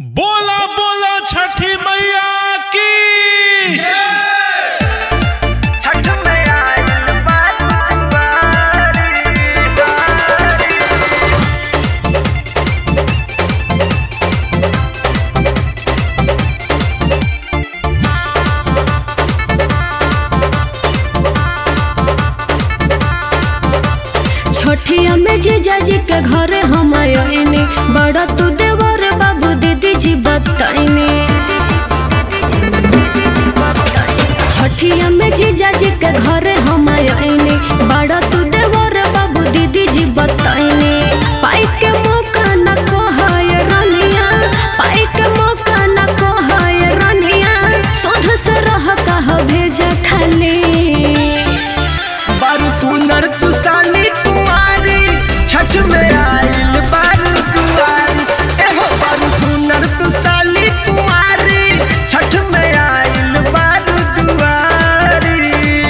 बोला बोला छठी मैया की छठ में आइल बारी छठिया में जीजा जी के घरे हम आइनी बड़ा तू देवर बाबू दीदी जी बताइनी छठिया में जीजा जी के घरे हम आइनी बड़ा तू देवर बाबू दीदी जी बताइनी पाई के मौका न कहाय रनिया पाई के मौका न कहाय रनिया सुध से रह कह भेजा खाली बारू सुनर तू साली कुमारी छठ में आइल बारू दुआरी एहो बारू सुनर तू साली कुमारी छठ में आइल बारू दुआरी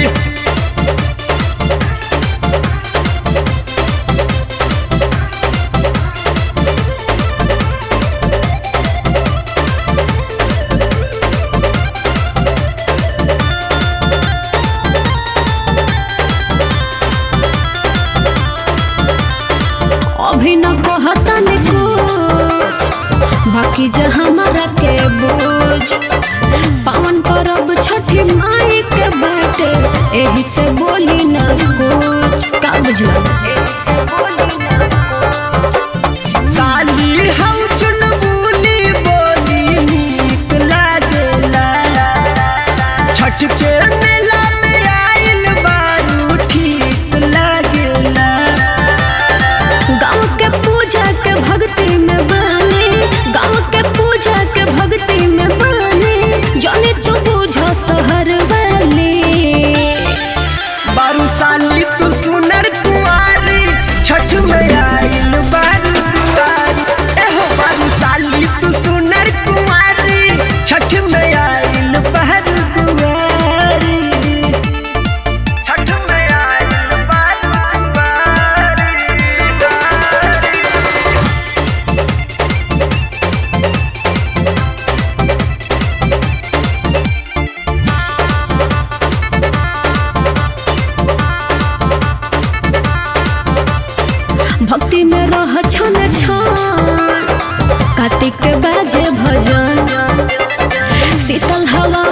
अभी न कहता ने कुछ बाकी जो हमारा के बोझ पावन परब छठी माई के बाटे एही से बोली न कुछ का बुझला साली हम चुनबुली बोली नीक लागेला छठ के मेला में आइल बारू ठीक लागेला गाँव के पूजा के भक्ति में बने गाँव के पूजा के भक्ति में बने जाने तू बुझ शहर वाले बारू साली तू सुनर कुंवारी छठ में आइल बारू दुआरी एहो बारू साली तू सुनर कुंवारी छठ में आइल बारू दुआरी छठ में आइल बारू दुआरी भक्ति में रह छन छन कार्तिक के बाजे भजन शीतल हवा